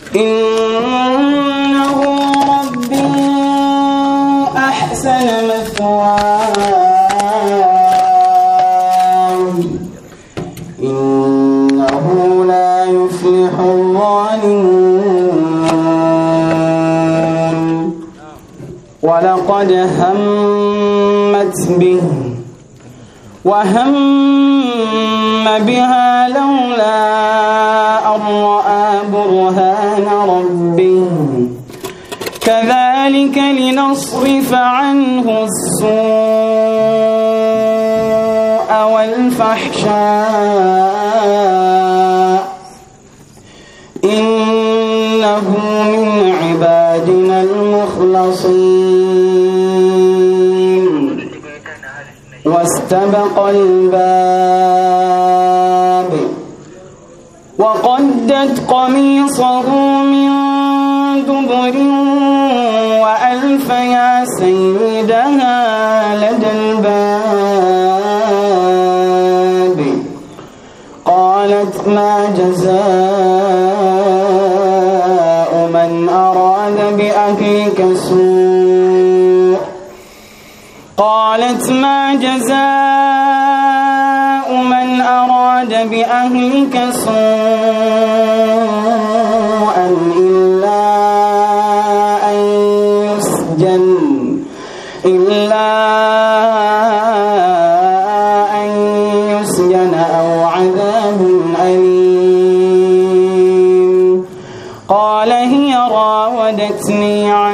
إنه ربي أحسن مثواي إنه لا يفلح الظالمون ولقد همت به وهم بها لولا أن رأى برهان ربه كذلك لنصرف عنه السوء والفحشاء إنه من عبادنا المخلصين واستبق الباب وقدت قميصه من دبر وألف يا سيدها لدى الباب قالت ما جزاء من أراد بأهلك سوء قالت ما جزاء من أراد بأهلك سوءا إلا أن يسجن إلا أن يسجن أو عذاب أليم قال هي راودتني عن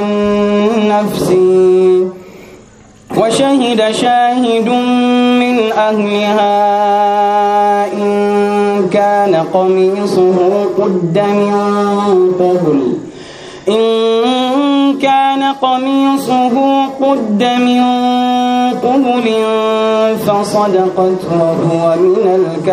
نفسي وشهد شاهد من أهلها إن كان قميصه قد من قبل إن كان قميصه قد من قبل فصدقت وهو من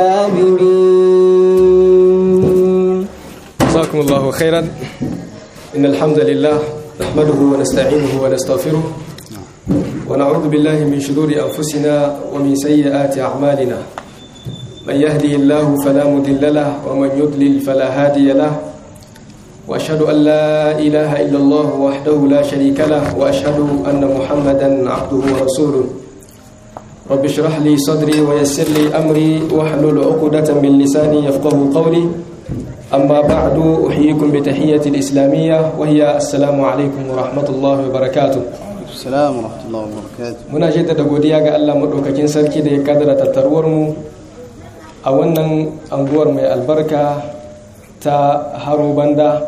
الكاذبين جزاكم الله خيرا إن الحمد لله نحمده ونستعينه ونستغفره ونعوذ بالله من شرور أنفسنا ومن سيئات أعمالنا من يهده الله فلا مضل له ومن يضلل فلا هادي له وأشهد أن لا إله إلا الله وحده لا شريك له وأشهد أن محمدا عبده ورسوله رب اشرح لي صدري ويسر لي أمري واحلل عقدة من لساني يفقه قولي أما بعد أحييكم بتحية الإسلامية وهي السلام عليكم ورحمة الله وبركاته Assalamu warahmatullahi wabarakatuh. muna jaddada godiya ga Allah maɗaukakin sarki da ya kadara tattaruwar mu a wannan anguwar mai albarka ta haro banda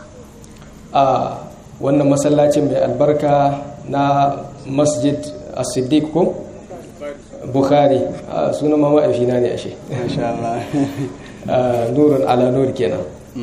a wannan masallacin mai albarka na masjid as-siddiq ko bukhari a sunan mama afina ne ashe Masha Allah. Ah, nurun ala nur kenan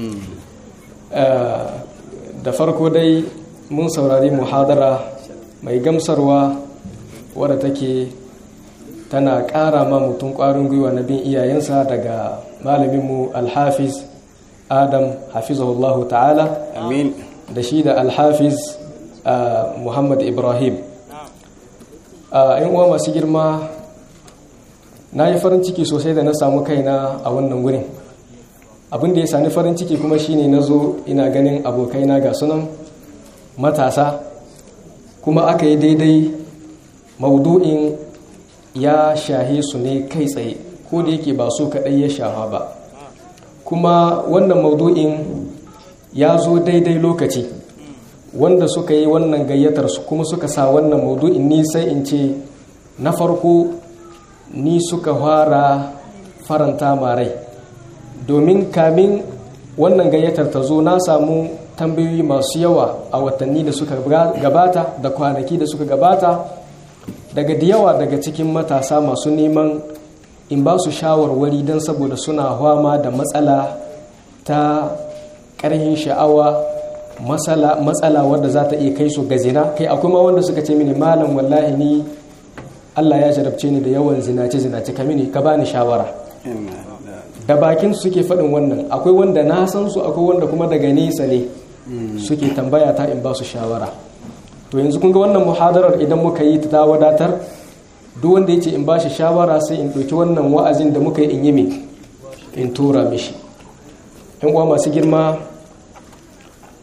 Ah, da farko dai mun saurari muhadara mai gamsarwa wadda take tana ƙara ma mutum ƙwarin gwiwa na bin iyayensa daga malaminmu alhafiz adam hafizahullahu ta'ala Amin. da shi da alhafiz ah, muhammad ibrahim a yan uwa masu girma na yi farin ciki sosai da na samu kaina a wannan wurin abin da ya sani farin ciki kuma shine na zo ina ganin abokaina ga sunan matasa kuma aka yi daidai maudu'in ya shahe su ne kai tsaye ko da yake ba su kaɗai ya shafa ba kuma wannan maudu'in ya zo daidai lokaci wanda suka yi wannan gayyatar su kuma suka sa wannan maudu'in ni sai in ce na farko ni suka fara faranta marai domin kamin wannan gayyatar ta zo na samu tambayoyi masu yawa a watanni da suka gabata da kwanaki da suka gabata daga da yawa daga cikin matasa masu neman in ba su shawarwari don saboda suna hwama da matsala ta ƙarhin sha'awa matsala wadda za ta iya kai su ga zina kai akwai ma wanda suka ce mini malam wallahi ni Allah ya jarabce ni da yawan zinace zinace ka mini ka bani shawara da bakin su suke faɗin wannan akwai wanda na san su akwai wanda kuma daga nesa ne suke tambaya ta in ba su shawara to yanzu kun ga wannan muhadarar idan muka yi ta wadatar duk wanda ya ce in ba shi shawara sai in ɗauki wannan wa'azin da muka yi in yi min in tura mishi yan uwa masu girma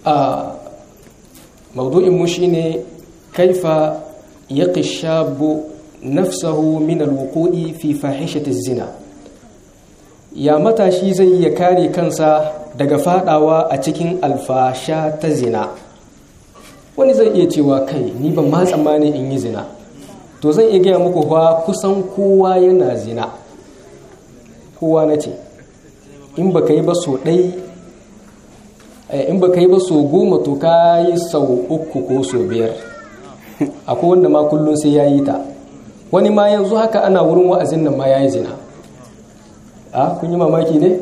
a maudu'in mu shine kaifa yaqi shabu nafsahu min alwuqu'i fi fahishati zina ya matashi zai iya kare kansa daga fadawa a cikin alfasha ta zina wani zai iya cewa kai ni ban ma tsammani in yi zina to zan iya gaya muku fa kusan kowa yana zina kowa na ce in ba ka yi ba so ɗai in ba ka yi ba so goma to ka yi sau uku ko so biyar akwai wanda ma kullum sai ya yi ta wani ma yanzu haka ana wurin wa'azin nan ma ya yi zina a kun yi mamaki ne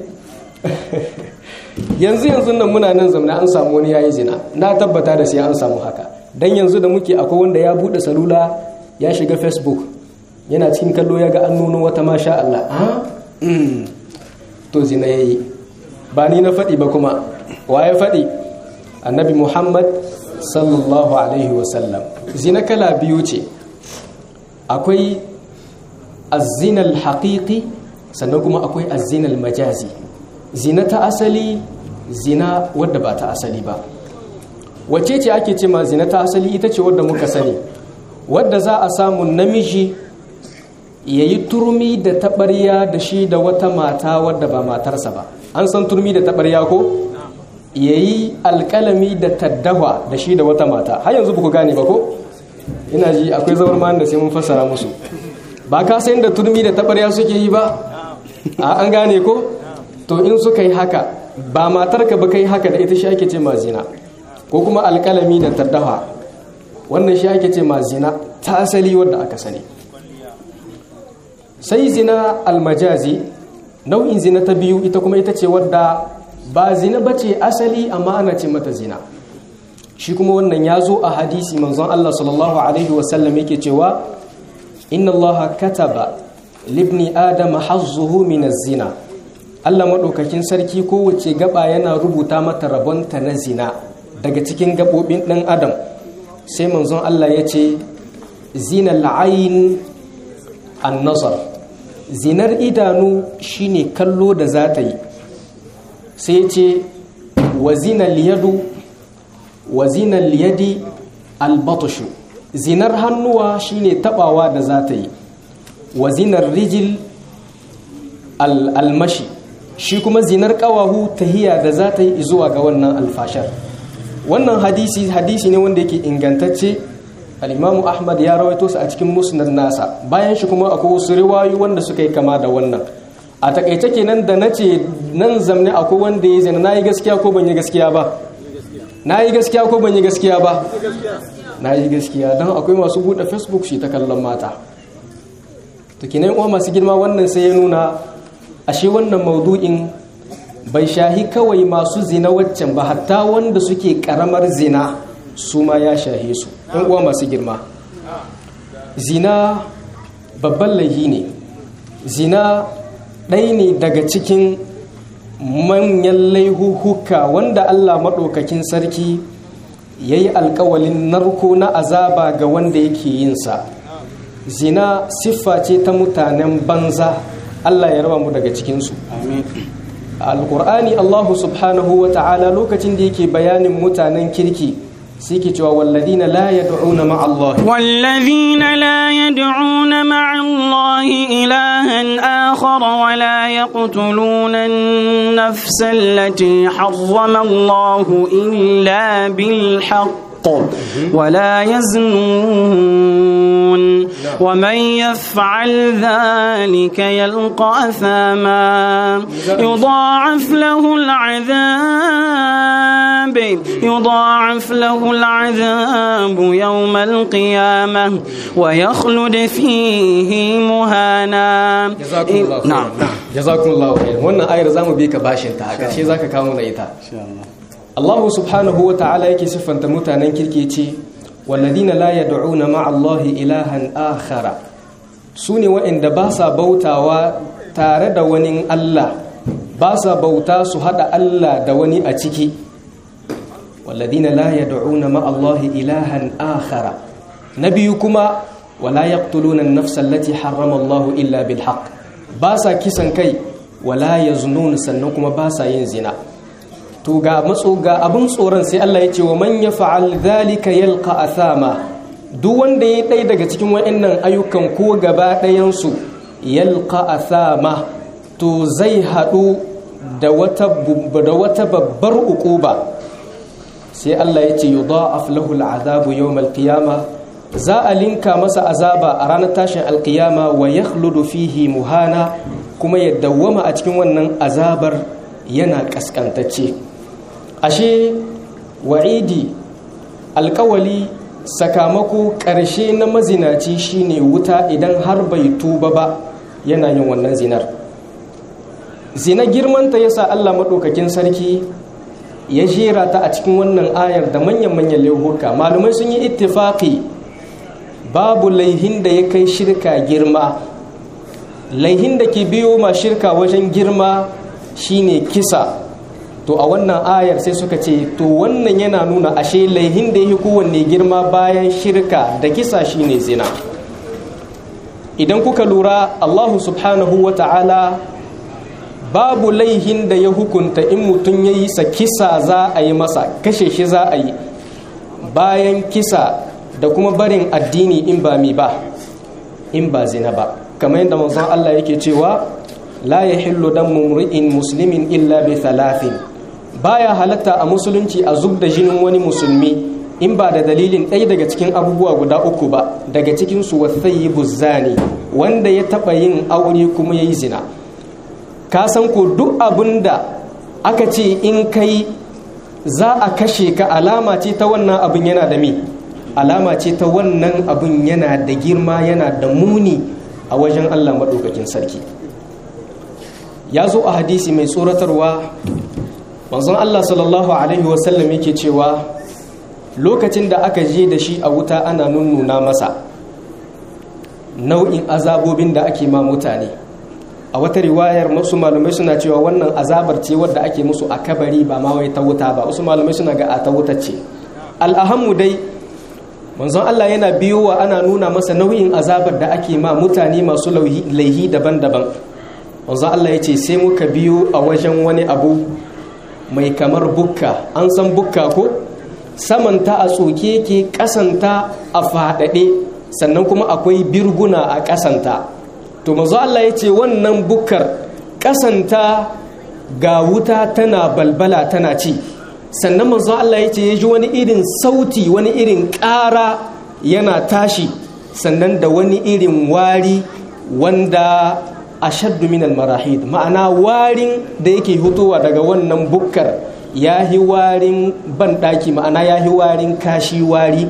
yanzu yanzu nan muna nan zamana an samu wani ya yi zina na tabbata da sai an samu haka don yanzu da muke akwai wanda ya buɗe salula ya shiga facebook yana cikin kallo ya ga an nuno wata masha Allah to zina ya yi ba ni na faɗi ba kuma wa ya faɗi annabi muhammad sallallahu alaihi wasallam zina kala biyu ce akwai azinal haƙiƙi sannan kuma akwai azinal majazi zina ta asali zina wadda ba ta asali ba wace ce ake ce ma zina ta asali ita ce wadda muka sani wadda za a samu namiji ya yi turmi da taɓarya da shi da wata mata wadda ba matarsa ba an san turmi da taɓarya ko ya yi alƙalami da taddawa da shi da wata mata har yanzu ba ku gane ba ko ina ji akwai zaur ma da sai mun fassara musu ba ka san da turmi da taɓarya suke yi ba a an gane ko to in suka yi haka ba matarka ba kai haka da ita shi ake ce ma zina ko kuma alƙalami da taddawa wannan shi ake ce ma zina ta asali wadda aka sani sai zina almajazi nau'in zina ta biyu ita kuma ita ce wadda ba zina ba ce asali amma ana ce mata zina shi kuma wannan ya zo a hadisi manzon Allah sallallahu alaihi wasallam yake cewa inna Allah kataba libni adama hazzuhu min zina Allah maɗaukakin sarki kowace gaba yana rubuta mata rabonta na zina daga cikin gaɓoɓin ɗan adam sai manzon Allah ya ce zinal ayin an-nazar zinar idanu shine kallo da za ta yi sai ce wa zinal yadu wa zinal yadi albatushu zinar hannuwa shine tabawa da za ta yi wa zinar rijil almashi shi kuma zinar kawahu tahiya da za ta yi zuwa ga wannan alfashar wannan hadisi hadisi ne wanda yake ingantacce al-imamu ahmad ya rawaito su a cikin musnad nasa bayan shi kuma akwai wasu riwayoyi wanda suka yi kama da wannan a takaice kenan da nace nan zamne akwai wanda ya zina nayi gaskiya ko ban yi gaskiya ba nayi gaskiya ko ban yi gaskiya ba nayi gaskiya dan akwai masu bude facebook shi ta kallon mata to kenan uwa masu girma wannan sai ya nuna ashe wannan maudu'in bai shahi kawai masu zina waccan ba hatta wanda suke karamar zina su ma ya shahe su ɗan uwa masu girma zina babban laihi ne zina ɗai ne daga cikin manyan laihuhuka wanda allah maɗaukakin sarki ya yi alkawalin narko na azaba ga wanda yake yinsa zina siffa ce ta mutanen banza allah ya raba mu daga cikinsu alƙur'ani allahu subhanahu wa ta'ala lokacin da yake bayanin mutanen kirki سيكي والذين لا يدعون مع الله والذين لا يدعون مع الله إلها آخر ولا يقتلون النفس التي حرم الله إلا بالحق ولا يزنون ومن يفعل ذلك يلقى أثاما يضاعف له العذاب يضاعف له العذاب يوم القيامة ويخلد فيه مهانا جزاكم الله خير نعم جزاكم الله خير wannan ayar zamu bi ka bashin ta haka shi zaka kawo na ita Allah subhanahu wa ta'ala yake siffanta mutanen kirki ce walladina la yad'una ma'a Allah ilahan akhara sune waɗanda ba sa bautawa tare da wani Allah ba sa bauta su hada Allah da wani a ciki walladina la yad'una ma'a Allah ilahan akhara nabiyu kuma wala yaqtuluna an-nafsa allati harrama Allah illa bil haqq ba sa kisan kai wala yaznun sannan kuma ba sa yin zina to ga matso ga abin tsoron sai Allah ya ce wa man yaf'al dhalika yalqa athama duk wanda ya ɗaya daga cikin waɗannan ayyukan ko gaba ɗayan su yalqa athama to zai haɗu da wata da wata babbar uquba sai Allah ya ce yudha'af lahu al'adabu yawm al-qiyamah za a linka masa azaba a ranar tashin alkiyama wa ya fihi muhana kuma ya dawwama a cikin wannan azabar yana kaskantacce ashe wa'idi alkawali sakamako ƙarshe na mazinaci shine wuta idan har bai tuba ba yana yin wannan zinar zina girmanta yasa Allah maɗaukakin sarki ya jera ta a cikin wannan ayar da manyan-manyan laihuka malumai sun yi ittifaqi babu laihin da ya kai shirka girma laihin da ke biyo ma shirka wajen girma shine kisa to a wannan ayar sai suka ce to wannan yana nuna ashe laihin da ya kowanne girma bayan shirka da kisa shine zina idan kuka lura allahu subhanahu wa ta'ala babu laihin da ya hukunta in mutum ya yi sa kisa za a yi masa kashe shi za a yi bayan kisa da kuma barin addini in ba mi ba in ba zina ba kamar yadda manzon Allah yake cewa la yahillu damu mri'in muslimin illa bi thalathin baya halatta a musulunci a zub da jinin wani musulmi in ba da dalilin ɗaya daga cikin abubuwa guda uku ba daga cikin su wathayyibu zani wanda ya taba yin aure kuma yayi zina ka san ko duk abinda aka ce in kai za a kashe ka alama ce ta wannan abin yana da mi alama ce ta wannan abin yana da girma yana da muni a wajen Allah maɗaukakin sarki ya zo a hadisi mai tsoratarwa manzon Allah sallallahu alaihi wasallam yake cewa lokacin da aka je da shi a wuta ana nunnuna masa nau'in azabobin da ake ma mutane a wata riwayar masu malamai suna cewa wannan azabar ce wadda ake musu a kabari ba ma wai ta wuta ba wasu malamai suna ga a ta wuta ce al'ahammu dai manzon Allah yana biyowa ana nuna masa nau'in azabar da ake ma mutane masu laihi daban-daban manzon Allah ya ce sai muka biyo a wajen wani abu mai kamar bukka an san bukka ko samanta a tsoke ke kasanta a faɗaɗe sannan kuma akwai birguna a kasanta to manzo Allah ya ce wannan bukkar kasanta ga wuta tana balbala tana ci sannan manzo Allah ya ce ya ji wani irin sauti wani irin ƙara yana tashi sannan da wani irin wari wanda ashaddu min marahid ma'ana warin da yake hutowa daga wannan bukkar ya hi warin banɗaki ma'ana ya hi warin kashi wari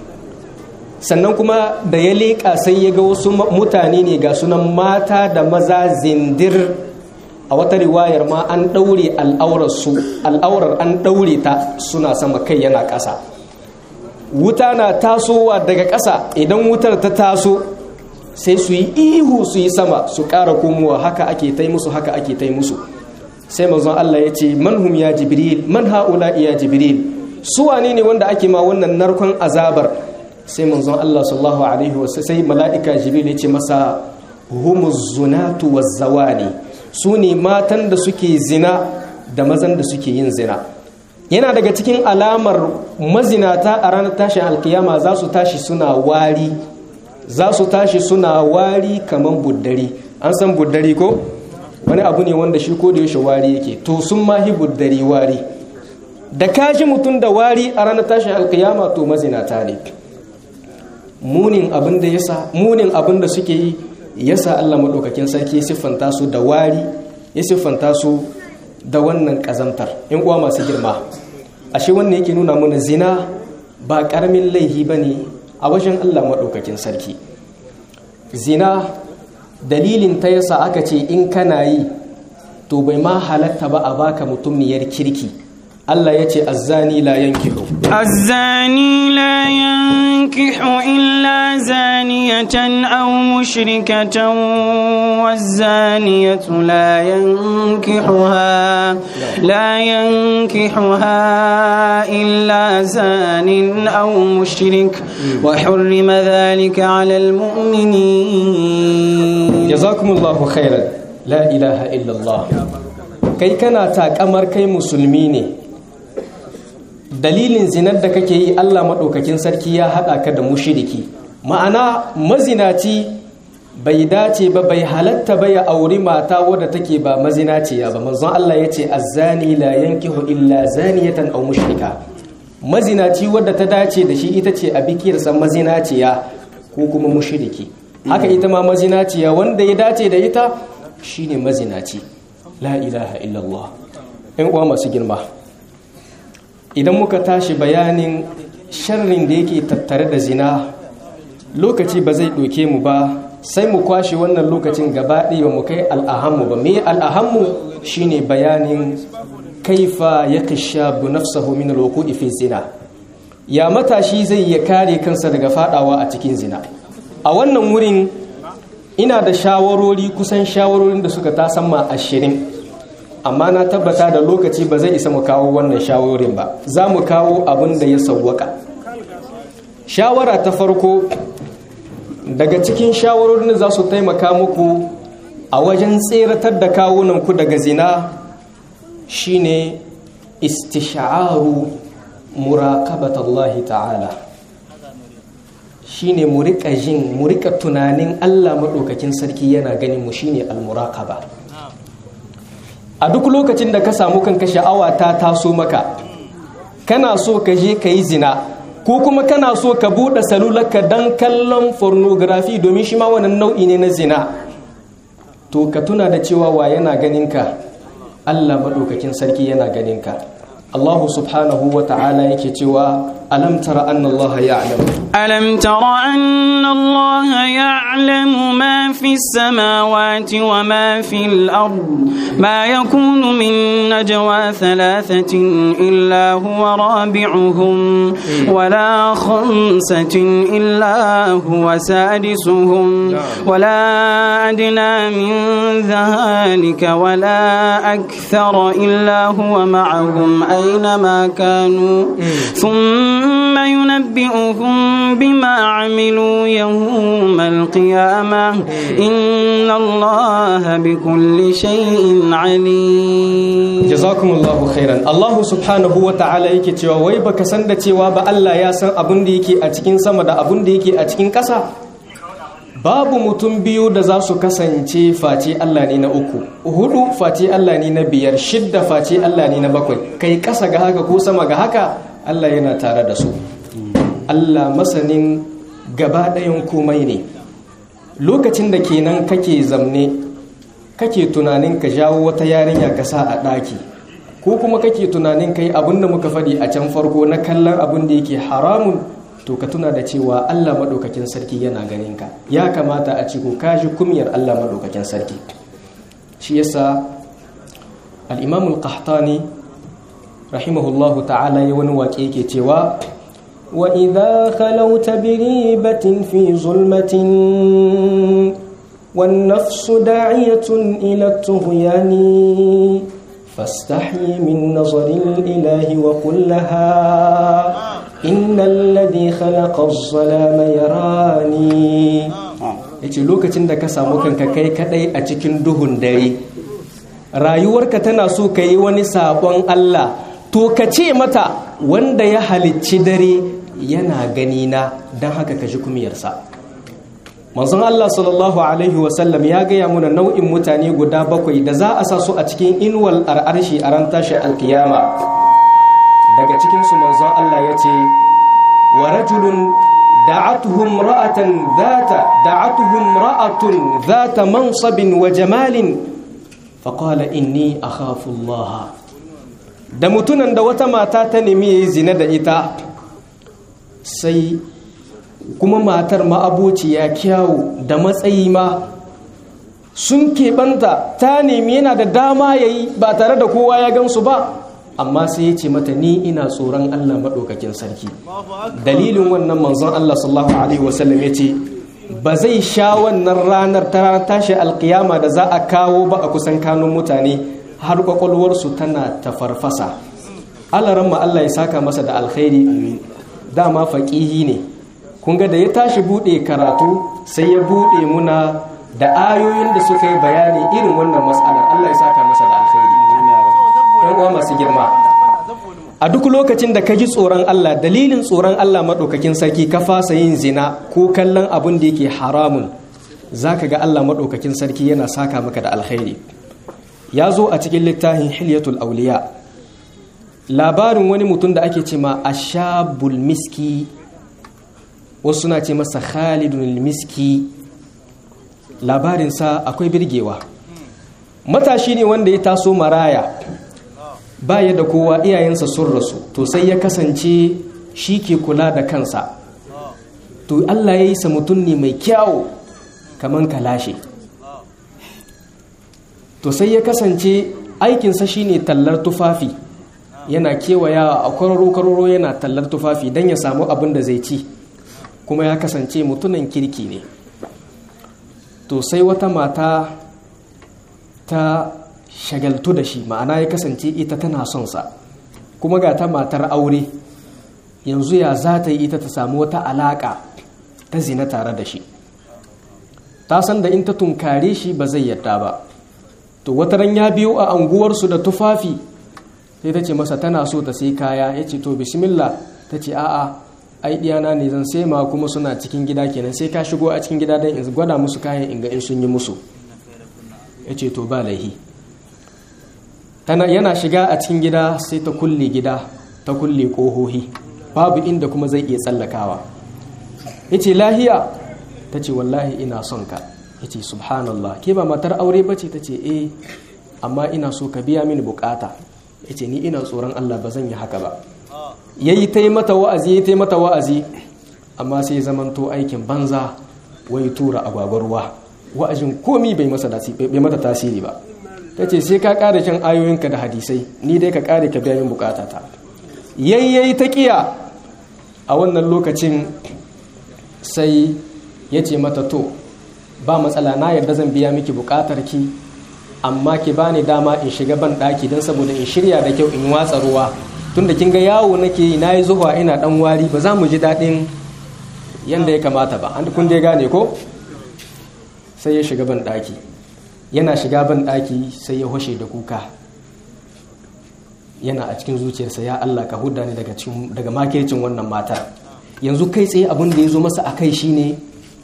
sannan kuma da ya leƙa sai ya ga wasu mutane ne ga sunan mata da maza zindir a wata riwayar ma an ɗaure al'aurarsu al'aurar an ɗaure ta suna sama kai yana ƙasa wuta na tasowa daga ƙasa idan wutar ta taso sai su yi ihu su yi sama su ƙara komowa haka ake tai musu haka ake tai musu sai manzon Allah ya ce manhum ya jibril man haula ya jibril su wane ne wanda ake ma wannan narkon azabar sai manzon Allah sallallahu alaihi wasallam sai mala'ika jibril ya ce masa humuz zunatu waz-zawani su ne matan da suke zina da mazan da suke yin zina yana daga cikin alamar mazinata a ranar tashin alkiyama za su tashi suna wari za su tashi suna wari kamar buddari an san buddari ko wani abu ne wanda shi ko da yaushe wari yake to sun mahi buddari wari da kashi mutum da wari a ranar tashin alkiyama to mazinata ne munin abin da yasa munin abin da suke yi yasa Allah madaukakin sarki ya siffanta su da wari ya siffanta su da wannan kazantar in uwa masu girma ashe wannan yake nuna mana zina ba karamin laihi bane a wajen Allah madaukakin sarki zina dalilin ta yasa aka ce in kana yi to bai ma halatta ba a baka mutumniyar kirki Allah ya ce azzani la yankihu الزاني لا ينكح إلا زانية أو مشركة والزانية لا ينكحها لا ينكحها إلا زان أو مشرك وحرم ذلك على المؤمنين jazakumullahu khairan la ilaha illallah kai kana takamar kai musulmi ne dalilin zinar da kake yi Allah maɗaukakin sarki ya haɗa ka da mushiriki ma'ana mazinaci bai dace ba bai halatta ba ya auri mata wadda take ba mazinaciya ba manzon Allah ya ce azzani la yankihu illa zaniyatan aw mushrika mazinaci wadda ta dace da shi ita ce a bikiyarsa mazinaciya ko kuma mushriki haka ita ma mazinaciya wanda ya dace da ita shine mazinaci la ilaha illallah in uwa masu girma idan muka tashi bayanin sharrin da yake tattare da zina lokaci ba zai ɗauke mu ba sai mu kwashe wannan lokacin gaba ɗaya mu kai al'ahammu ba me al'ahammu shine bayanin kaifa ya kashabu nafsahu min alwuqu'i fi zina ya matashi zai ya kare kansa daga fadawa a cikin zina a wannan wurin ina da shawarori kusan shawarorin da suka tasamma ashirin amma na tabbata da lokaci ba zai isa mu kawo wannan shawarorin ba za mu kawo abin da ya sauwaka shawara ta farko daga cikin shawarorin da za su taimaka muku a wajen tseratar da kawunanku daga zina shine istisha'aru muraqabatallahi ta'ala shine mu rika jin mu rika tunanin Allah madaukakin sarki yana ganin mu shine almuraqaba a duk lokacin da ka samu kanka sha'awa ta taso maka kana so ka je ka yi zina ko kuma kana so ka buɗe salularka don kallon pornography domin shi ma wannan nau'i ne na zina to ka tuna da cewa wa yana ganinka Allah maɗaukakin sarki yana ganinka Allah subhanahu wa ta'ala yake cewa alam tara anna Allah ya'lam ألم تر أن الله يعلم ما في السماوات وما في الأرض ما يكون من نجوى ثلاثة إلا هو رابعهم ولا خمسة إلا هو سادسهم ولا أدنى من ذلك ولا أكثر إلا هو معهم أينما كانوا ثم ينبئهم بما عملوا يوم القيامة إن الله بكل شيء عليم jazakumullahu khairan Allah subhanahu wa ta'ala yake cewa wai baka san da cewa ba Allah ya san abin da yake a cikin sama da abin da yake a cikin ƙasa babu mutum biyu da za su kasance face Allah ne na uku hudu face Allah ne na biyar shidda face Allah ne na bakwai kai ƙasa ga haka ko sama ga haka Allah yana tare da su Allah masanin gaba ɗayan komai ne lokacin da kenan kake zamne kake tunanin ka jawo wata yarinya ka sa a ɗaki ko kuma kake tunanin ka yi abin da muka faɗi a can farko na kallon abin da yake haramun to ka tuna da cewa Allah maɗaukakin sarki yana ganin ka ya kamata a ci ko ka ji kumyar Allah maɗaukakin sarki shi yasa al-imam al-qahtani rahimahullahu ta'ala ya wani waƙe yake cewa وإذا خلوت بريبة في ظلمة والنفس داعية إلى الطغيان فاستحي من نظر الإله وقل لها إن الذي خلق الظلام يراني yace lokacin da ka samu kanka kai kadai a cikin duhun dare rayuwarka tana so ka yi wani sabon Allah to ka ce mata wanda ya halicci dare yana gani na don haka ka ji kumiyarsa manzon Allah sallallahu alaihi wasallam ya gaya muna nau'in mutane guda bakwai da za a sa su a cikin inuwal ar'arshi a ran tashi alkiyama daga cikinsu manzon Allah ya ce wa rajulun da'atuhum ra'atan zata da'atuhum ra'atun zata mansabin wa jamalin faqala inni akhafu Allah da mutunan da wata mata ta nemi zina da ita sai kuma matar ma'abociya kyawu da matsayi ma sun keɓanta ta nemi yana da dama ya yi ba tare da kowa ya gansu ba amma sai ya ce mata ni ina tsoron allah maɗaukakin sarki dalilin wannan manzon allah sallallahu alaihi wasallam ya ce ba zai sha wannan ranar ta ranar tashi alkiyama da za a kawo ba a kusan kanun mutane har kwakwalwarsu tana ta farfasa alaran ma allah ya saka masa da alkhairi dama faƙihi ne kun ga da ya tashi buɗe karatu sai ya buɗe muna da ayoyin da suka yi bayani irin wannan matsalar Allah ya saka masa da alkhairi yan uwa masu girma a duk lokacin da ka ji tsoron Allah dalilin tsoron Allah maɗaukakin sarki ka fasa yin zina ko kallon abin da yake haramun za ka ga Allah maɗaukakin sarki yana saka maka da alkhairi ya zo a cikin littafin hilyatul auliya labarin wani mutum da ake ce ma ashabul miski wasu suna ce masa khalidun miski labarinsa akwai birgewa matashi ne wanda ya taso maraya baya da kowa iyayensa sun rasu to sai ya kasance shi ke kula da kansa to Allah ya yi sa mutum ne mai kyawu kamar kalashe to sai ya kasance aikinsa shine tallar tufafi yana kewaya a kwararo-kwararo yana tallar tufafi don ya samu abin da zai ci kuma ya kasance mutumin kirki ne to sai wata mata ta shagaltu da shi ma'ana ya kasance ita tana son sa kuma ga ta matar aure yanzu ya za ta yi ita ta samu wata alaƙa ta zina tare da shi ta san da in ta tunkare shi ba zai yadda ba to wata ran ya biyo a anguwarsu da tufafi sai ta ce masa tana so ta sai kaya ya ce to bismillah ta ce a'a ai diyana ne zan sai ma kuma suna cikin gida kenan sai ka shigo a cikin gida don in gwada musu kayan in ga in sun yi musu ya ce to ba laihi tana yana shiga a cikin gida sai ta kulle gida ta kulle kohohi babu inda kuma zai iya tsallakawa ya ce lahiya ta ce wallahi ina son ka ya ce subhanallah ke ba matar aure ba ce ta ce eh amma ina so ka biya mini bukata ya ce ni ina tsoron allah ba zan yi haka ba ya yi ta yi mata wa'azi ya ta yi mata wa'azi amma sai zamanto aikin banza wai tura agwagwarwa wa'azin komi bai mata tasiri ba ta ce sai ka ƙara shan ayoyinka da hadisai ni dai ka ƙare ka biya min bukatata yayyayi ta ƙiya a wannan lokacin sai ya ce mata to ba matsala na yarda zan biya miki bukatar ki amma ki bani dama in shiga ban ɗaki don saboda in shirya da kyau in watsa ruwa tunda kin ga yawo nake yi nayi zuwa ina dan wari ba za mu ji daɗin yanda ya kamata ba an kun dai gane ko sai ya shiga ban ɗaki yana shiga ban ɗaki sai ya hoshe da kuka yana a cikin zuciyarsa ya Allah ka huda ni daga daga makircin wannan matar yanzu kai tsaye abin da ya zo masa a kai shine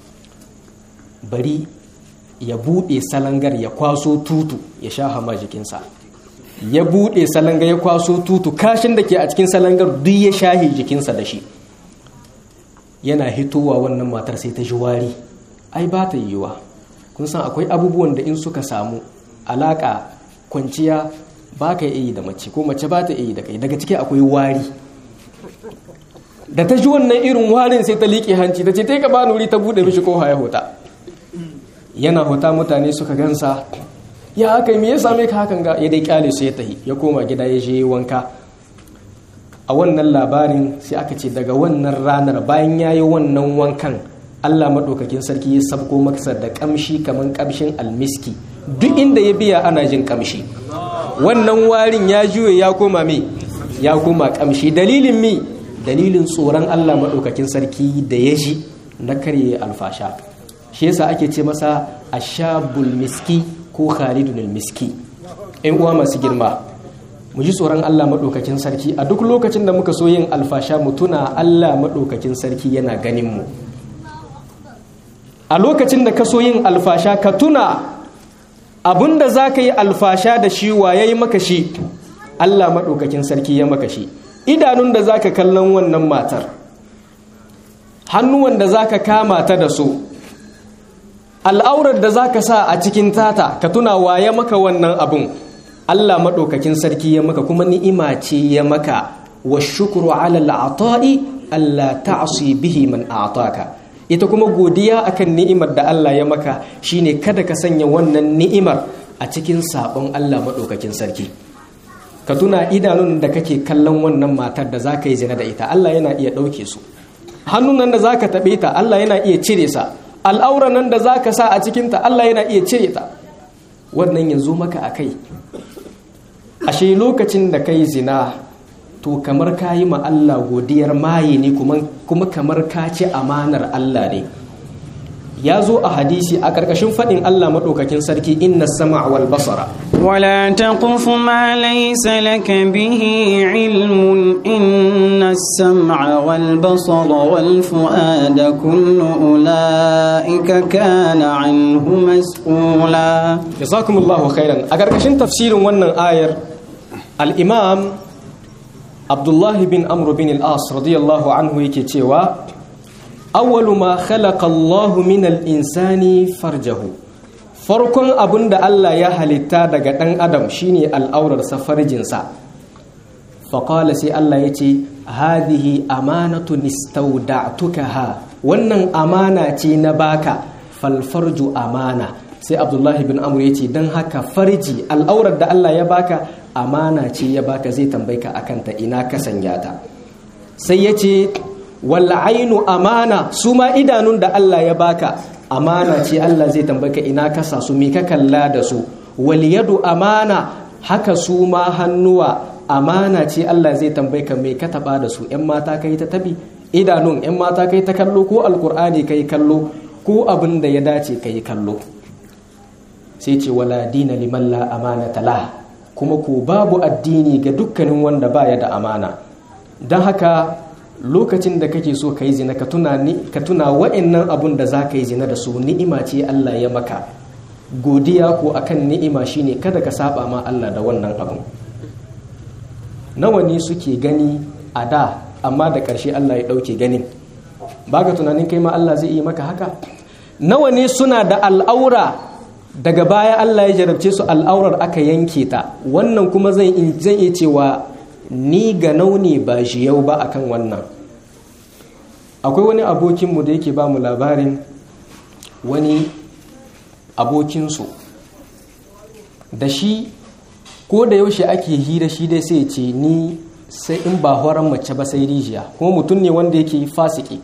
bari ya buɗe salangar ya kwaso tutu ya sha hama jikinsa ya buɗe salangar ya kwaso tutu kashin da ke a cikin salangar duk ya shahi jikinsa da shi yana hitowa wannan matar sai ta ji wari ai ba ta yiwuwa kun san akwai abubuwan da in suka samu alaƙa kwanciya ba ka yi da mace ko mace ba ta yi da kai daga ciki akwai wari da ta ji wannan irin warin sai ta liƙe hanci ta ce ta ka bani wuri ta buɗe mishi ko haya hota yana hota mutane suka gansa ya aka yi me ya same ka hakan ga ya dai kyale su ya tahi ya koma gida ya je wanka a wannan labarin sai aka ce daga wannan ranar bayan ya yi wannan wankan Allah maɗaukakin sarki ya sabko masa da ƙamshi kamar ƙamshin almiski duk inda ya biya ana jin ƙamshi wannan warin ya juye ya koma me ya koma ƙamshi dalilin mi dalilin tsoron Allah maɗaukakin sarki da ya ji na karye alfasha shi yasa ake ce masa ashabul miski ko khalidun miski in uwa masu girma mu ji tsoron Allah maɗaukakin sarki a duk lokacin da muka so yin alfasha mu tuna Allah maɗaukakin sarki yana ganin mu a lokacin da ka so yin alfasha ka tuna abinda za ka yi alfasha da shi wa ya yi maka shi Allah maɗaukakin sarki ya maka shi idanun da za ka kallon wannan matar hannuwan da za ka kama ta da su al'aurar da za ka sa a cikin tata ka tuna wa ya maka wannan abun Allah maɗaukakin sarki ya maka kuma ni'ima ce ya maka wa shukuru ala al'ata'i Allah ta'asi bihi man a'taka ita kuma godiya akan ni'imar da Allah ya maka shine kada ka sanya wannan ni'imar a cikin sabon Allah maɗaukakin sarki ka tuna idanun da kake kallon wannan matar da zaka yi zina da ita Allah yana iya ɗauke su hannun nan da zaka taɓe ta Allah yana iya cire sa al'auran nan da zaka sa a cikinta Allah yana iya cire ta wannan yanzu maka a kai ashe lokacin da kai zina to kamar ka yi ma Allah godiyar maye ne kuma kamar ka ci amanar Allah ne ya zo a hadisi a ƙarƙashin faɗin Allah maɗaukakin sarki inna sama wal basara ولا تقف ما ليس لك به علم إن السمع والبصر والفؤاد كل أولئك كان عنه مسؤولا jazakumullahu khairan a ƙarƙashin tafsirin wannan ayar al-imam abdullahi bin amr bin al-as radiyallahu anhu yake cewa awwalu ma khalaqa Allahu min al-insani farjahu farkon abin da Allah ya halitta daga ɗan adam shine al'aurarsa farjinsa faƙala sai Allah ya ce hadihi amanatu nistauda'tukaha wannan amana ce na baka falfarju amana sai abdullahi bin amur ya ce don haka farji al'aurar da Allah ya baka amana ce ya baka zai tambayi ka akan ta ina ka sanya ta sai ya ce ainu amana su ma idanun da Allah ya baka amana ce Allah zai tambayi ka ina ka sa su me ka kalla da su wal yadu amana haka su ma hannuwa amana ce Allah zai tambayi ka me ka taba da su yan mata kai ta tabi idanun yan mata kai ta kallo ko alkur'ani kai kallo ko abin da ya dace kai kallo sai ce wala dina liman la amanata la kuma ko babu addini ga dukkanin wanda baya da amana don haka lokacin da kake so ka yi zina ka tuna ka tuna wa'annan abun da za ka yi zina da su ni'ima ce Allah ya maka godiya ko akan ni'ima shine kada ka saba ma Allah da wannan abun nawa ne suke gani a da amma da ƙarshe Allah ya ɗauke ganin baka tunanin kai ma Allah zai yi maka haka nawa ne suna da al'aura daga baya Allah ya jarabce su al'aurar aka yanke ta wannan kuma zan iya cewa ni ga nauni ba shi yau ba akan wannan akwai wani abokinmu da yake ba mu labarin wani abokinsu da shi ko da yaushe ake hira shi dai sai ce ni sai in ba horon mace ba sai rijiya kuma mutum ne wanda yake fasiki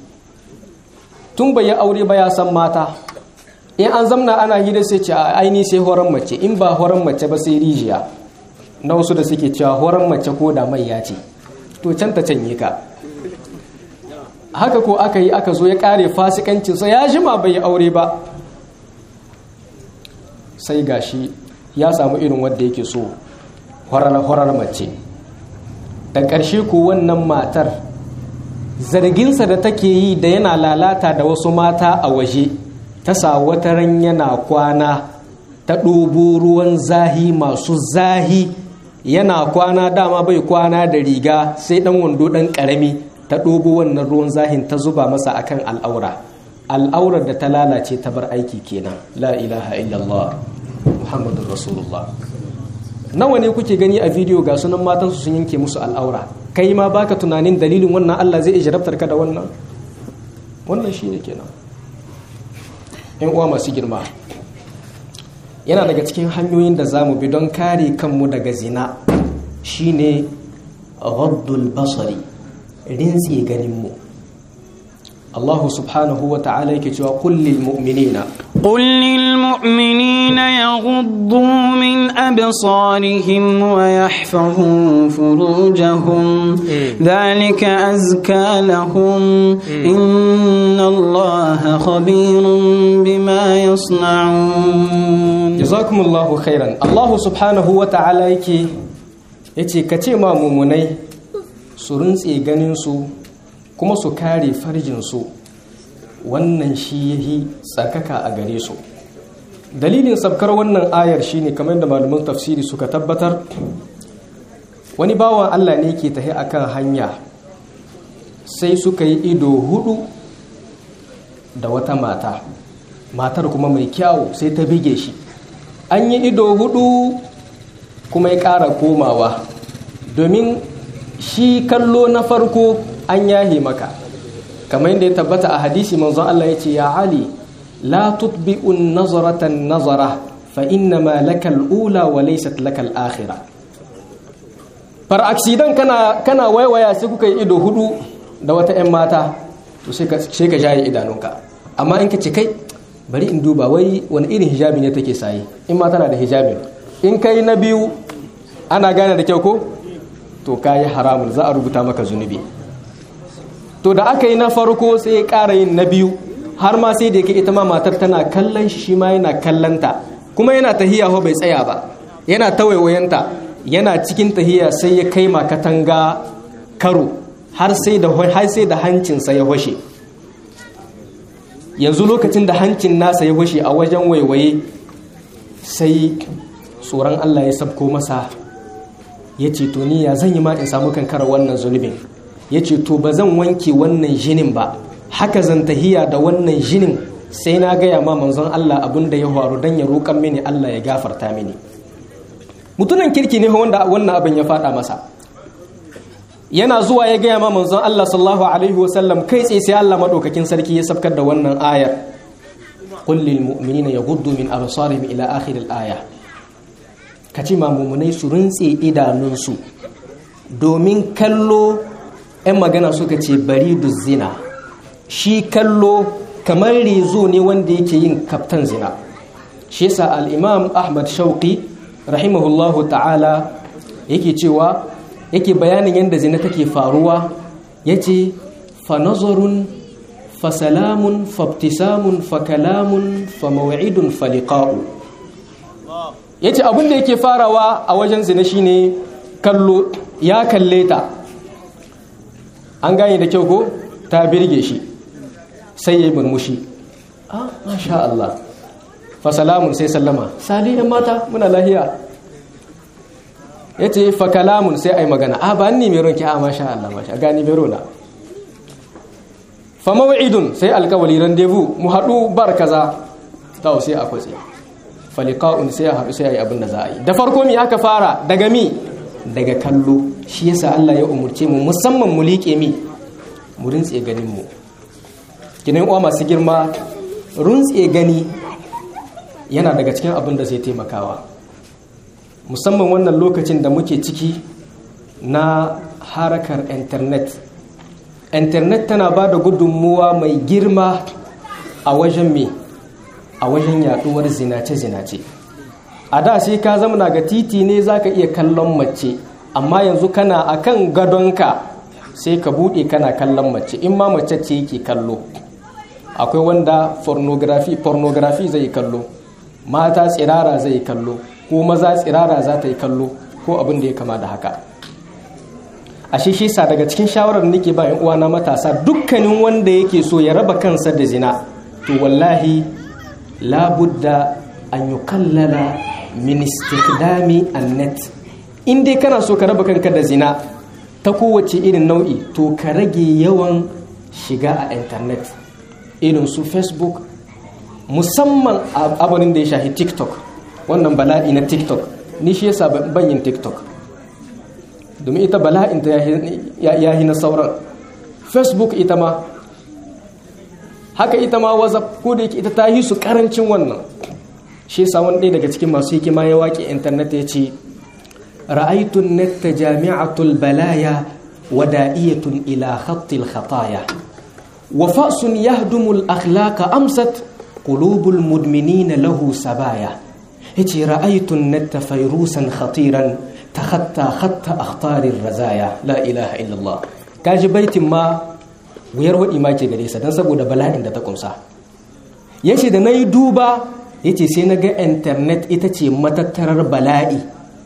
tun bai yi aure ba ya san mata in an zamna ana hira sai ce a aini sai horon mace in ba horon mace ba sai rijiya na wasu da suke cewa horon mace ko da mai ya ce to can ta canye ka haka ko aka yi aka zo ya kare fasikancinsa ya jima bai yi aure ba sai gashi ya samu irin wanda yake so horar mace da ƙarshe ko wannan matar zarginsa da take yi da yana lalata da wasu mata a waje ta sa wata ran yana kwana ta ɗobo ruwan zahi masu zahi yana kwana dama bai kwana da riga sai ɗan wando ɗan ƙarami ta ɗobo wannan ruwan zahin ta zuba masa akan al'aura al'aurar da ta lalace ta bar aiki kenan la ilaha illallah muhammadun rasulullah nawa ne kuke gani a bidiyo ga sunan matansu sun yanke musu al'aura kai ma baka tunanin dalilin wannan Allah zai jarabtar ka da wannan wannan shine kenan yan uwa masu girma yana daga cikin hanyoyin da zamu bi don kare kanmu daga zina shine ghaddul basari rintsi ganin mu Allah subhanahu wa ta'ala yake cewa kullil mu'minina قل للمؤمنين يغضوا من أبصارهم ويحفظوا فروجهم ذلك أزكى لهم إن الله خبير بما يصنعون جزاكم الله خيرا الله سبحانه وتعالى yake yace ka ce ma mumunai su rintse ganin su kuma su kare farjinsu wannan shi yahi tsarkaka a gare su dalilin sabkar wannan ayar shine kamar da malaman tafsiri suka tabbatar wani bawan Allah ne ke tahi akan hanya sai suka yi ido hudu da wata mata matar kuma mai kyawu sai ta bige shi an yi ido hudu kuma ya ƙara komawa domin shi kallo na farko an yahe maka kamar yadda ya tabbata a hadisi manzon Allah ya ce ya Ali la tutbi'un nazaratan nazara fa innama lakal ula wa laysat lakal akhirah far accident kana kana waiwaya sai kuka yi ido hudu da wata ƴan mata to sai ka sai ka jaye idanunka amma in ka ce kai bari in duba wai wani irin hijabi ne take saye in ma tana da hijabi in kai na biyu ana gane da kyau ko to kayi haramun za a rubuta maka zunubi to da aka yi na farko sai ya ƙara yin na biyu har ma sai da yake ita ma matar tana kallon shi shi ma yana kallanta kuma yana tahiya ho bai tsaya ba yana ta waiwayenta yana cikin tahiya sai ya kai ma katanga karo har sai da har sai da hancinsa ya hoshe yanzu lokacin da hancin nasa ya hoshe a wajen waiwaye sai tsoron Allah ya sabko masa ya ce to ni ya zan yi ma in samu kankara wannan zunubin ya ce to ba zan wanke wannan jinin ba haka zan tahiya da wannan jinin sai na gaya ma manzon Allah abin da ya faru don ya roƙan mini Allah ya gafarta mini mutunan kirki ne wanda wannan abin ya faɗa masa yana zuwa ya gaya ma manzon Allah sallallahu alaihi wasallam kai tsaye sai Allah madaukakin sarki ya sabkar da wannan ayar qul lil mu'minina yaghuddu min absarihim ila akhir al aya kace ma mu'minai su rintse idanunsu domin kallo 'yan magana suka ce bari zina shi kallo kamar rezo ne wanda yake yin kaftan zina shi yasa al-imam ahmad shauqi rahimahullahu ta'ala yake cewa yake bayanin yadda zina take faruwa yace fa nazarun fa salamun fa ibtisamun fa kalamun fa maw'idun fa liqa'u yace abin da yake farawa a wajen zina shine kallo ya kalle ta an gane da kyau ko ta birge shi sai ya yi murmushi ah masha Allah fa salamun sai sallama sali yan mata muna lahiya ya ce fa kalamun sai ai magana a ba ni mai ronki a masha Allah masha gani mai rona fa maw'idun sai alkawali rendezvous mu haɗu bar kaza tawo sai a kwatse fa liqa'un sai a haɗu sai ai abin da za a yi da farko mi aka fara daga mi daga kallo shi yasa Allah ya umurce mu musamman mu liƙe mi mu rintse ganin mu kinan uwa masu girma runtse gani yana daga cikin abin da zai taimakawa musamman wannan lokacin da muke ciki na harakar internet internet tana ba da gudunmuwa mai girma a wajen me a wajen yaduwar zinace-zinace a da sai ka zamana ga titi ne za ka iya kallon mace amma yanzu kana akan gadonka sai ka buɗe kana kallon mace in ma mace ce yake kallo akwai wanda pornography pornography zai kallo mata tsirara zai kallo ko maza tsirara za ta yi kallo ko abin da ya kama da haka a shi sa daga cikin shawarar nake ba yan uwana matasa dukkanin wanda yake so ya raba kansa da zina to wallahi labudda an yukallala min istikdami annet in dai kana so ka raba kanka da zina ta kowace irin nau'i to ka rage yawan shiga a intanet irin su facebook musamman abunin da ya shahi tiktok wannan bala'i na tiktok ni shi yasa ban yin tiktok domin ita bala'in ta ya na sauran facebook ita ma haka ita ma whatsapp ko da yake ita ta yi su karancin wannan shi yasa wani ɗaya daga cikin masu hikima ya waƙe intanet ya ce ra'aitun netta jami'atul balaya wada'iyatun ila khattil khataya wa fa'sun yahdumul akhlaqa amsat qulubul mudminina lahu sabaya yace ra'aitun netta fayrusan khatiran takhatta khatta akhtarir razaya la ilaha illallah kaji baitin ma wuyar wadi ma ke gare sa dan saboda bala'in da ta kumsa yace da nayi duba yace sai na ga internet ita ce matattarar bala'i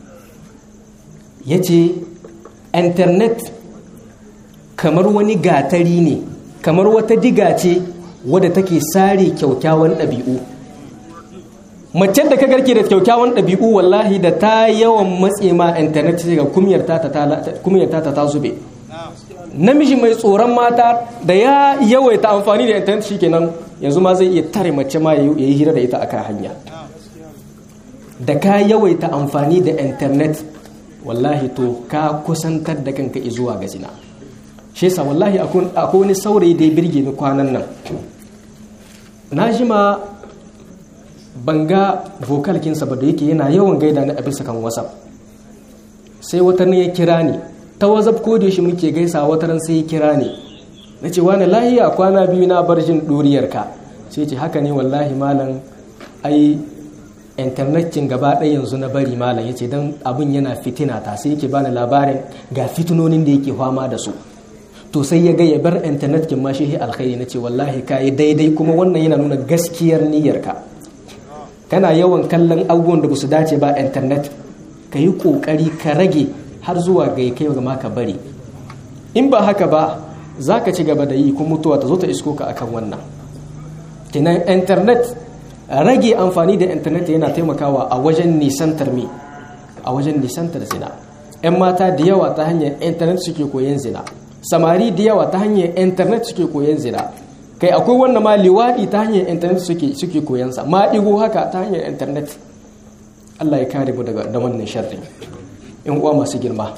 yace internet kamar wani gatari ne kamar wata diga ce wadda take sare kyaukyawan ɗabi'u mace da ka garke da kyaukyawan ɗabi'u wallahi da ta yawan matse ma internet ga kumiyar ta ta zube namiji mai tsoron mata da ya yawaita amfani da internet shikenan yanzu ma zai iya tare mace ma ya yi hira da ita akan hanya da ka yawaita amfani da internet wallahi to ka kusantar da kanka zuwa ga zina shi yasa wallahi akwai wani saurayi da ya birge ni kwanan nan na ji ma ban ga vokalkinsa ba da yake yana yawan gaida ni a bisa kan whatsapp sai wata ne ya kira ni ta whatsapp ko da shi muke gaisa wata ran sai ya kira ni na ce wani lahiya kwana biyu na bar jin ɗuriyarka sai ce haka ne wallahi malam ai intanetin gaba ɗaya yanzu na bari malam ya ce don abin yana fitina ta sai yake bani labarin ga fitinonin da yake fama da su to sai ya ga ya bar intanet kin ma shi alkhairi na ce wallahi ka yi daidai kuma wannan yana nuna gaskiyar niyyarka kana yawan kallon abubuwan da ba su dace ba intanet ka yi ƙoƙari ka rage har zuwa ga kai ga ka bari in ba haka ba za ka ci gaba da yi kuma mutuwa ta zo ta isko ka akan wannan kinan internet rage amfani da internet yana taimakawa a wajen nisantar me a wajen nisantar zina 'yan mata da yawa ta hanyar internet suke koyon zina samari da yawa ta hanyar internet suke koyon zina kai akwai wanda ma liwaɗi ta hanyar internet suke suke koyon sa ma ɗigo haka ta hanyar internet Allah ya kare mu daga da wannan sharri in uwa masu girma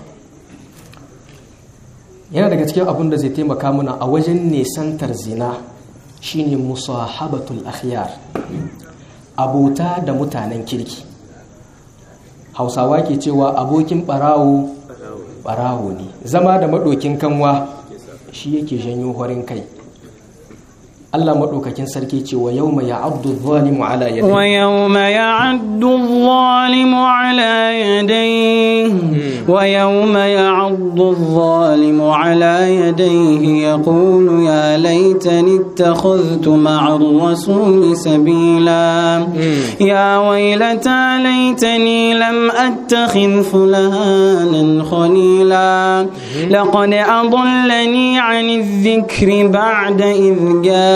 yana daga cikin abin da zai taimaka mana a wajen nesantar zina shine musahabatul akhyar abota da mutanen kirki hausawa ke cewa abokin barawo barawo ne zama da maɗokin kanwa shi yake janyo horin kai Allah maɗaukakin sarki ce wa yau mai ya'addu zalimu ala yadai wa yau mai ya'addu zalimu ala yadai wa yau mai ya'addu zalimu ala yadai ya kulu ya laitani takhaztu ma'ar rasuli sabila ya wailata laitani lam attakhidh fulanan khalila laqad adallani 'ani adh-dhikri ba'da idh jaa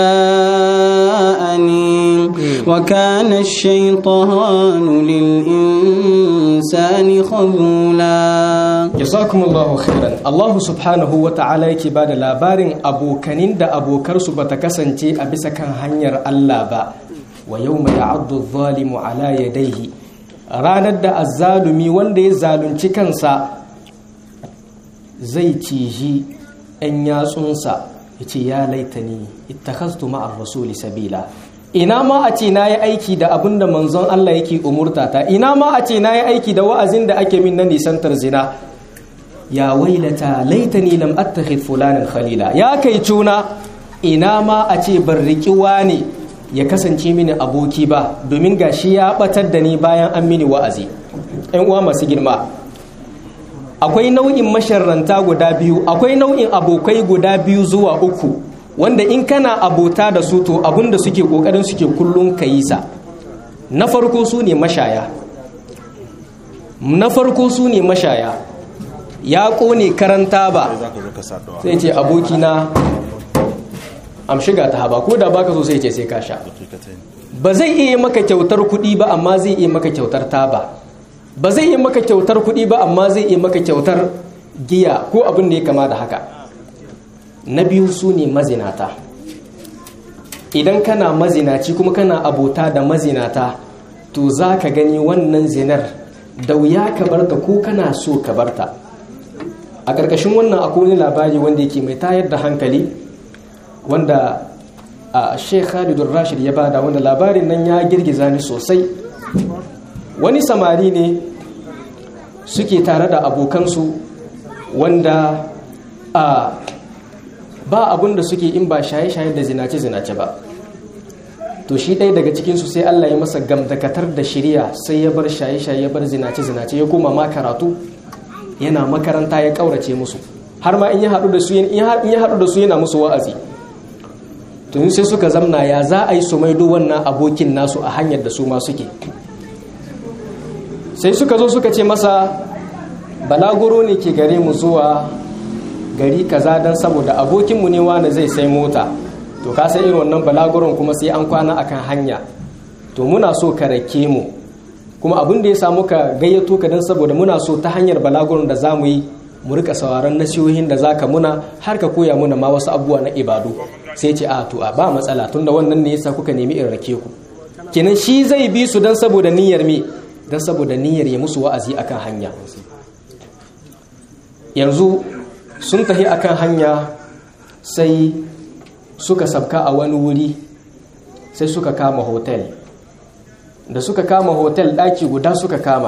جاءني وكان الشيطان للإنسان خذولا جزاكم الله خيرا الله سبحانه وتعالى yake bada labarin abokanin da abokarsu bata kasance a bisa kan hanyar Allah ba wa yawma ya'addu adh-dhalimu ala yadayhi ranar da azzalumi wanda ya zalunci kansa zai ciji 'yan yatsunsa ya ce ya laitani ittakhaztu ma'ar rasuli sabila ina ma a ce nayi aiki da abin da manzon Allah yake umurta ta ina ma a ce nayi aiki da wa'azin da ake min na nisantar zina ya wailata laitani lam attakhid fulanan khalila ya kai cuna ina ma a ce ban riki wani ya kasance mini aboki ba domin gashi ya batar da ni bayan an mini wa'azi ƴan uwa masu girma akwai nau'in masharranta guda biyu akwai nau'in abokai guda biyu zuwa uku wanda in kana abota da su to abinda suke kokarin suke kullum ka yi sa na farko su ne mashaya na farko su ne mashaya ya kone karanta ba sai ce abokina am shiga ta haba ko da baka so sai ce sai ka sha ba zai iya maka kyautar kuɗi ba amma zai iya maka kyautar taba ba zai yi maka kyautar kuɗi ba amma zai yi maka kyautar giya ko abin da ya kama da haka na biyu su ne mazinata idan kana mazinaci kuma kana abota da mazinata to za ka gani wannan zinar da wuya ka barta ko kana so ka barta a ƙarƙashin wannan akwai wani labari wanda yake mai tayar da hankali wanda a sheikh khalidun rashid ya bada wanda labarin nan ya girgiza ni sosai wani samari ne suke tare da abokansu wanda a ba abun da suke in ba shaye-shaye da zinace-zinace ba to shi ɗaya daga cikinsu sai Allah ya masa gamdakatar da shirya sai ya bar shaye-shaye ya bar zinace-zinace ya koma ma karatu yana makaranta ya ƙaurace musu har ma in ya haɗu da su yana musu wa'azi to sai suka zamna ya za a yi su maido wannan abokin nasu a hanyar da su ma suke sai suka zo suka ce masa balaguro ne ke gare mu zuwa gari kaza don saboda abokinmu ne wani zai sai mota to ka sai irin wannan balaguron kuma sai an kwana akan hanya to muna so ka rake mu kuma abin da ya samu ka gayyato ka don saboda muna so ta hanyar balaguron da za mu yi mu rika sauraron nasihohin da zaka muna har ka koya muna ma wasu abubuwa na ibadu sai ce a to a ba matsala tunda wannan ne yasa kuka nemi in rake ku kenan shi zai bi su don saboda niyyar me don saboda niyyar ya musu wa'azi akan hanya yanzu sun tafi akan hanya sai suka sabka a wani wuri sai suka kama hotel da suka kama hotel ɗaki guda suka kama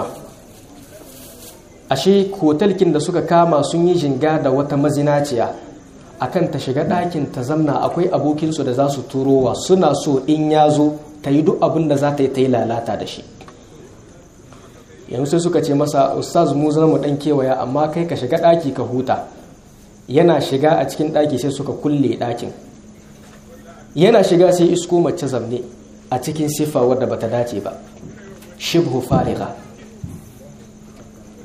ashe hotelkin da suka kama sun yi jinga da wata mazinaciya akan ta shiga ɗakin ta zamna akwai abokinsu da za su turowa suna so in ya zo ta yi duk abin da za ta yi ta yi lalata da shi yanzu sai suka ce masa ustaz mu zama mu dan kewaya amma kai ka shiga daki ka huta yana shiga a cikin daki sai suka kulle dakin yana shiga sai isko mace zamne a cikin sifa wadda bata dace ba shibhu fariga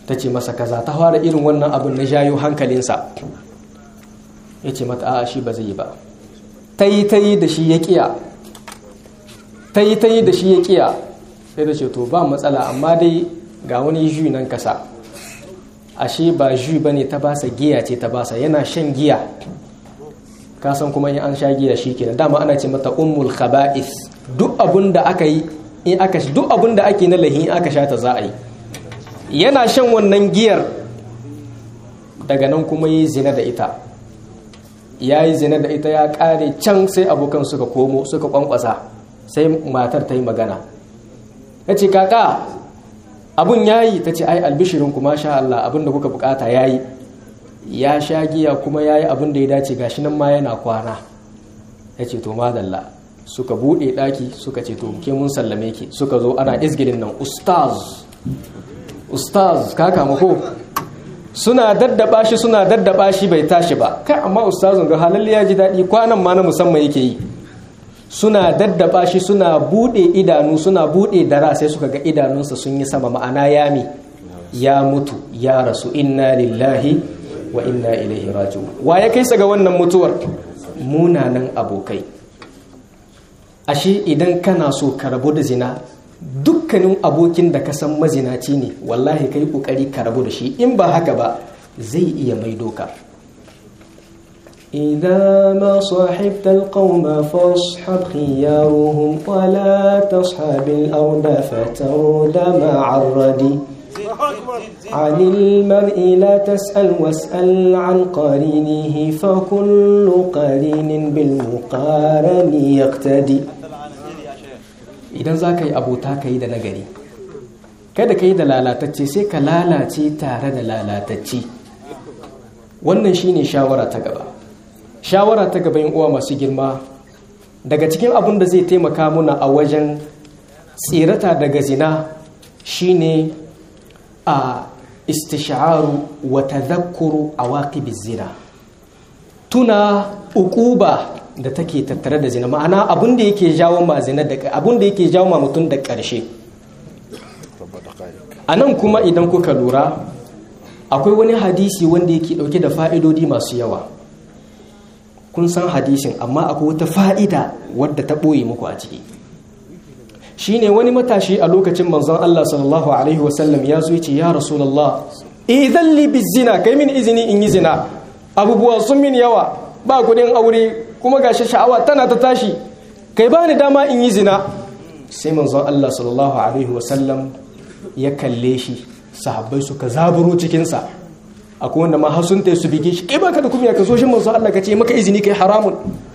ta ce masa kaza ta fara irin wannan abin na jayo hankalinsa ya ce mata a shi ba zai yi ba ta yi ta yi da shi ya kiya ta yi ta yi da shi ya kiya sai da ce to ba matsala amma dai ga wani ju nan kasa ashe ba ju ba ne ta basa giya ce ta basa yana shan giya kasan kuma in an sha giya shi kenan dama ana ce mata ummul khaba'is duk abun da aka yi in aka duk abun da ake na lahi in aka sha ta za a yi yana shan wannan giyar daga nan kuma yi zina da ita ya yi zina da ita ya kare can sai abokan suka komo suka kwankwasa sai matar ta yi magana ya ce kaka abun ya yi ta ce ai albishirin kuma sha Allah abin da kuka bukata ya yi ya sha giya kuma ya yi abin da ya dace gashi nan ma yana kwana ya ce to madalla suka buɗe ɗaki suka ce to ke mun sallame ki suka zo ana izgirin nan ustaz ustaz ka kama ko suna daddaba shi suna daddaba shi bai tashi ba kai amma ustazun ga halalle ya ji daɗi kwanan ma na musamman yake yi suna daddaba shi suna bude idanu suna bude dara sai suka ga idanunsa sun yi sama ma'ana yami ya mutu ya rasu inna lillahi wa inna ilaihi raji'un wa ya kai ga wannan mutuwar munanan abokai ashe idan kana so ka rabu da zina dukkanin abokin da ka san mazinaci ne wallahi kai kokari ka rabu da shi in ba haka ba zai iya maido ka إذا ما صاحبت القوم فاصحب خيارهم ولا تصحب الأرض فترد مع الردي عن المرء لا تسأل واسأل عن قرينه فكل قرين بالمقارن يقتدي idan za ka yi abota ka yi da nagari kada ka yi da lalatacce sai ka lalace tare da lalatacce wannan shine shawara ta gaba shawara ta gaban uwa masu girma daga cikin abin da zai taimaka muna a wajen tsirata daga zina shine a istisharu wa tadhakkuru awaqibiz zina tuna ukuba da take tattare da zina ma'ana abin da yake jawo ma zina da abin da yake jawo ma mutum da ƙarshe a nan kuma idan kuka lura akwai wani hadisi wanda yake dauke da fa'idodi masu yawa kun san hadisin amma akwai wata fa'ida wadda ta ɓoye muku a ciki shi ne wani matashi a lokacin manzon Allah sallallahu Alaihi wasallam ya zo ce ya rasulallah idan libi zina kai min izini in yi zina abubuwa sun min yawa ba kudin aure kuma gashi sha'awa tana ta tashi kai ba ni dama in yi zina sai manzon Allah sallallahu Alaihi wasallam ya kalle shi sahabbai suka zaburo cikinsa akwai wanda ma har sun su bige shi kai baka da kuma ka so shi manzo Allah ka ce maka izini kai haramun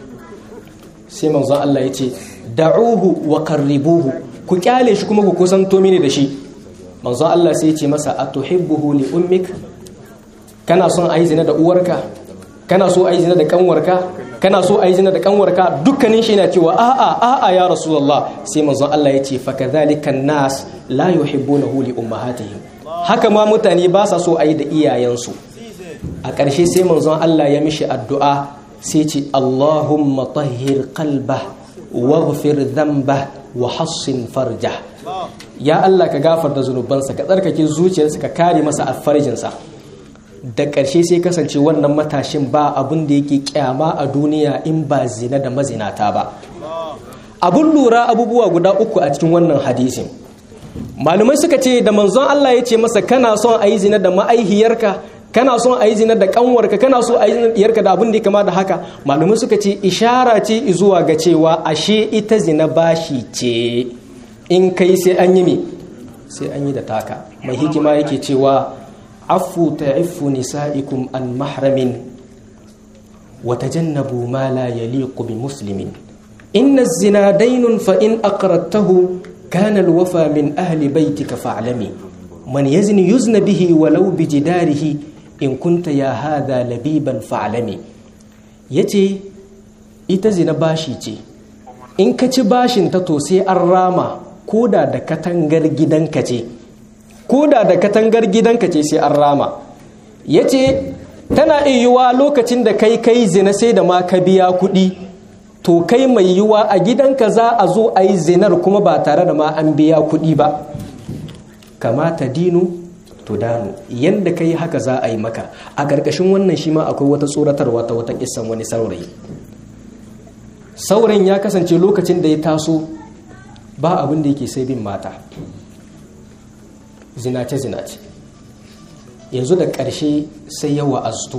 sai manzo Allah ya ce da'uhu wa qarribuhu ku kyale shi kuma ku kusanto mini da shi manzo Allah sai ya ce masa atuhibbuhu li ummik kana son ayi zina da uwarka kana so ayi zina da kanwarka kana so ayi zina da kanwarka dukkanin shi yana cewa a'a a'a ya rasulullah sai manzo Allah ya ce fa kadhalika nas la yuhibbunahu li ummahatihim haka ma mutane ba sa so a yi da iyayensu a ƙarshe sai manzon Allah ya mishi addu'a sai ce Allahumma tahhir qalbah waghfir dhanbah wa hassin farja ya Allah ka gafarta zunubansa ka tsarkake zuciyarsa ka kare masa alfarjinsa da ƙarshe sai kasance wannan matashin ba abin da yake kyama a duniya in ba zina da mazinata ba abun lura abubuwa guda uku a cikin wannan hadisin malumai suka ce da manzon Allah ya ce masa kana son a yi zina da ma'aihiyarka kana son a yi zina da kanwarka kana so a yi zina diyarka da abin da ya kama da haka malumai suka ce ishara ce zuwa ga cewa ashe ita zina bashi ce in kai sai an yi me sai an yi da taka mai hikima yake cewa afu ta'iffu nisa'ikum an mahramin wa tajannabu ma la yaliqu bi muslimin inna az-zina daynun fa in aqradtahu كان الوفى من أهل بيتك فاعلمي من يزني يزن به ولو بجداره إن كنت يا هذا لبيبا فاعلمي yace ita zina bashi ce in ka ci bashin ta to sai an rama koda da katangar gidanka ce koda da katangar gidanka ce sai an rama yace tana iya lokacin da kai kai zina sai da ma ka biya kuɗi to kai mai yiwuwa a gidanka za a zo a yi zinar kuma ba tare da ma an biya kuɗi ba kamata dinu tudanu yanda kai haka za a yi maka a ƙarƙashin wannan shi ma akwai wata tsoratarwa ta wata kissan wani saurayi saurayin ya kasance lokacin da ya taso ba abin da yake sai bin mata zinace zinace yanzu da ƙarshe sai ya wa'aztu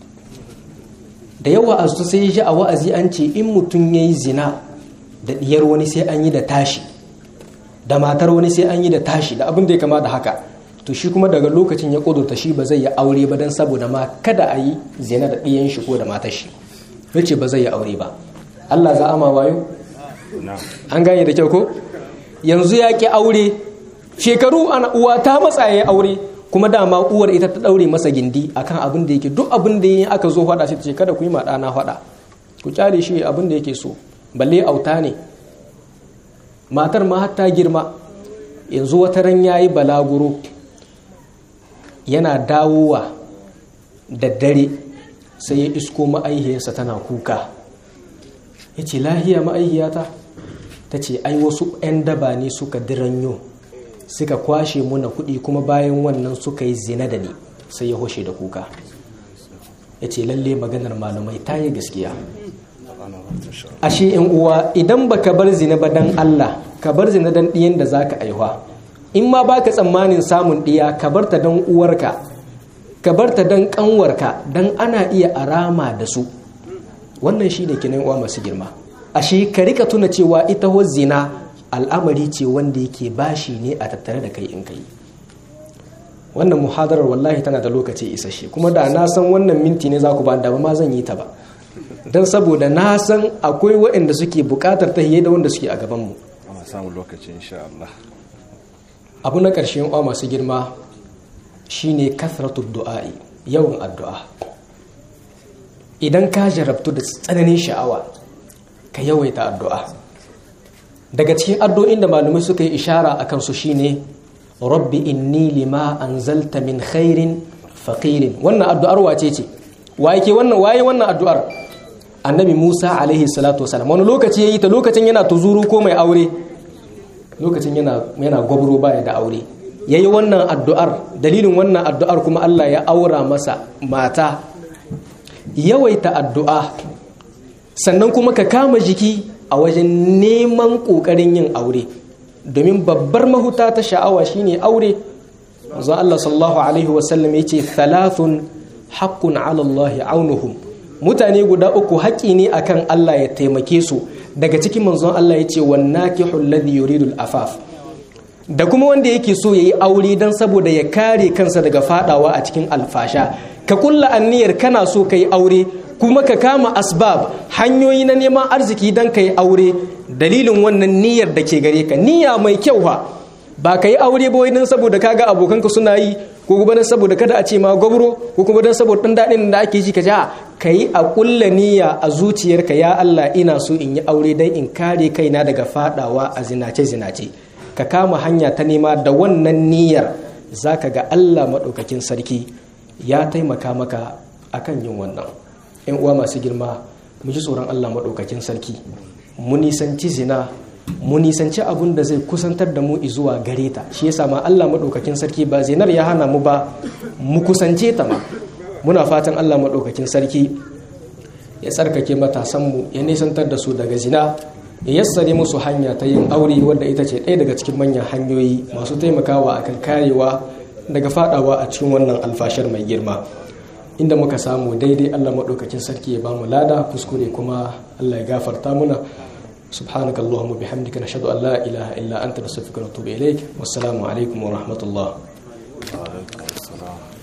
da yawa a sai ya ji a wa'azi an ce in mutum ya yi zina da ɗiyar wani sai an yi da tashi da matar wani sai an yi da tashi da abin da ya kama da haka to shi kuma daga lokacin ya ƙudurta shi ba zai yi aure ba don saboda ma kada a yi zina da ɗiyan shi ko da matar shi ya ce ba zai yi aure ba Allah za a ma wayo an gane da kyau ko yanzu ya ƙi aure shekaru ana uwa ta matsa ya aure kuma dama uwar ita ta daure masa gindi akan abin da yake duk abin da yin aka zo faɗa sai ta ce kada ku yi ma ɗana faɗa ku kyale shi abin da yake so balle auta ne matar ma har ta girma yanzu wata ran yayi balaguro yana dawowa da dare sai ya isko ma'aihiyarsa tana kuka ya ce lahiya ma'aihiyata ta ce ai wasu 'yan daba ne suka diranyo suka kwashe muna kuɗi kuma bayan wannan suka yi zina da ni sai ya hoshe da kuka ya ce lalle maganar malamai ta yi gaskiya ashe yan uwa idan baka bar zina ba dan Allah ka bar zina dan ɗiyan da zaka aihuwa in ma baka tsammanin samun ɗiya ka bar ta dan uwarka ka bar ta dan kanwarka dan ana iya arama da su wannan shine kinan uwa masu girma ashe ka rika tuna cewa ita ho zina al'amari ce wanda yake bashi ne a tattare da kai in kai wannan muhadarar wallahi tana da lokaci isasshe kuma da na san wannan minti ne za ku ba da ba ma zan yi ta ba don saboda na san akwai waɗanda suke buƙatar ta da wanda suke a gabanmu ana samun lokaci insha Allah abu na ƙarshen uwa masu girma shine kathratu du'a'i yawan addu'a idan ka jarabtu da tsananin sha'awa ka yawaita addu'a daga cikin addu'o'in da malamai suka yi ishara a kansu shine rabbi inni lima anzalta min khairin faqirin wannan addu'ar wace ce waye ke wannan waye wannan addu'ar annabi Musa alaihi salatu wasalam wani lokaci yayi ta lokacin yana tuzuru ko mai aure lokacin yana yana gwabro baya da aure yayi wannan addu'ar dalilin wannan addu'ar kuma Allah ya aura masa mata yawaita addu'a sannan kuma ka kama jiki a wajen neman ƙoƙarin yin aure domin babbar mahuta ta sha'awa shine aure manzo Allah sallallahu alaihi wasallam yace thalathun haqqun ala Allah aunuhum mutane guda uku haƙi ne akan Allah ya taimake su daga cikin manzon Allah yace wan nakihu alladhi yuridu afaf da kuma wanda yake so yayi aure dan saboda ya kare kansa daga fadawa a cikin alfasha ka kulla anniyar kana so kai aure kuma ka kama asbab hanyoyi na neman arziki don ka yi aure dalilin wannan niyyar da ke gare ka niyya mai kyau ha ba ka yi aure ba don saboda kaga abokanka suna yi ko kuma don saboda kada a ce ma gwabro ko kuma don saboda ɗan daɗin da ake ji ka ja ka yi a ƙulla niyya a zuciyarka ya Allah ina so in yi aure don in kare kaina daga fadawa a zinace zinace ka kama hanya ta nema da wannan niyyar zaka ga Allah maɗaukakin sarki ya taimaka maka akan yin wannan yan uwa masu girma mu ji tsoron Allah maɗaukakin sarki mu nisanci zina mu nisanci abun da zai kusantar da mu zuwa gare ta shi yasa ma Allah maɗaukakin sarki ba zinar ya hana mu ba mu kusance ta ma muna fatan Allah maɗaukakin sarki ya tsarkake matasanmu ya nisantar da su daga zina ya yassare musu hanya ta yin aure wadda ita ce ɗaya daga cikin manyan hanyoyi masu taimakawa akan karewa daga fadawa a cikin wannan alfashar mai girma inda muka samu daidai Allah maɗaukakin sarki ya bamu lada kuskure kuma Allah ya gafarta muna subhanaka allahumma bihamdika nashhadu an la ilaha illa anta nastaghfiruka wa natubu ilaik wassalamu alaikum wa rahmatullah wa alaikum assalam